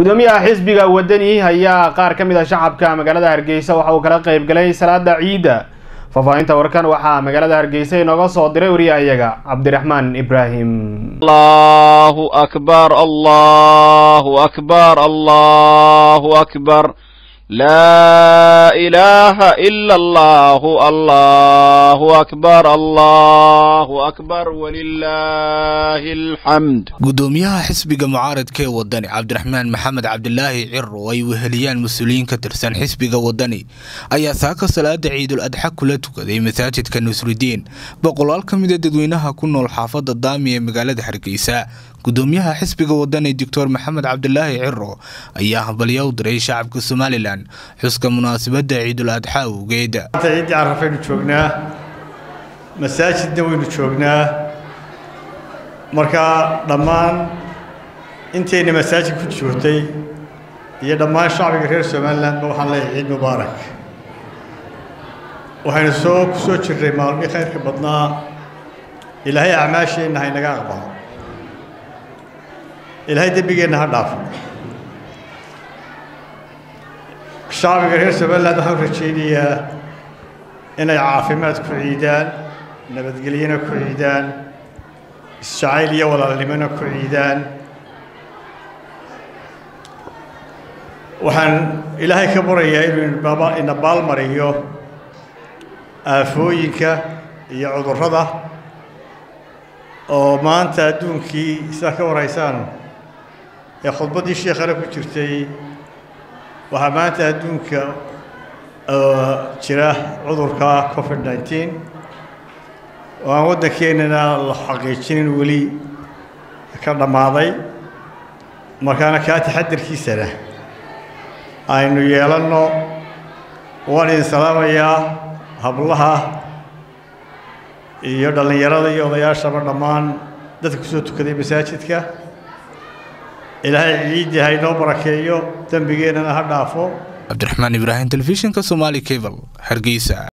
gudoomiyaha xisbiga wadani ayaa qaar ka mid a shacabka magaalada hargeysa waxa uu kala qayb galay salaada ciidda faahfaahinta warkan waxaa magaalada hargeysa inooga soo diray wariyahayaga cabdiraxmaan ibraahim allahu akbar allahu akbar allahu akbar laa ilaaha ila allahu allahu akbar allahu akbar walilaahi alxamd gudoomiyaha xisbiga mucaaradka ee wadani cabdiraxmaan maxamed cabdilaahi ciro oo ay weheliyaan mas-uuliyiin ka tirsan xisbiga wadani ayaa saaka salaada ciidul adxa kula tukaday masaajidka nusridiin boqolaal ka mida dadweynaha ku nool xaafada daami ee magaalada hargeysa gudoomiyaha xisbiga wadani doctor maxamed cabdilaahi ciro ayaa hambalyo u diray shacabka somalilan xuska munaasabada ciidul adxa awgeed ciiddii carafaynu joognaa masaajidna waynu joognaa markaa dhammaan intayna masaajid ku joogtay iyo dhammaan shacbiga reer somalilandba waxaan leeyahay ciid mubaarak waxaynu soo ku soo jirnay maalmii khayrka badnaa ilaahay acmaasheenna ha inaga aqbalo ilaahay dembigeenna ha dhaafo shacbiga reer somaliland waxaan rajaynayaa inay caafimaad ku ciidaan nabadgelyona ku ciidaan isjacayl iyo walaalnimona ku ciidaan waxaan ilaahay ka barayaa inuu ina baalmariyo aafooyinka iyo cudurrada oo maanta adduunkii sidaa ka waraysaan ee khudbaddii sheekhana ku jirtay waxaa maanta adduunka jira cudurka covid nneteen oo aan waddankeennana la xaqiijinin weli ka dhammaaday markaana kaa taxadarkiisana aynu yeelanno waan idin salaamayaa hablaha iyo dhallinyarada iyo odayaashaba dhammaan dadka ku soo tukaday masaajidka ilaahay ciiddii ha inoo barakeeyo dembigeennana ha dhaafo cabdiraxmaan ibraahim telefishinka somaali cable hargeysa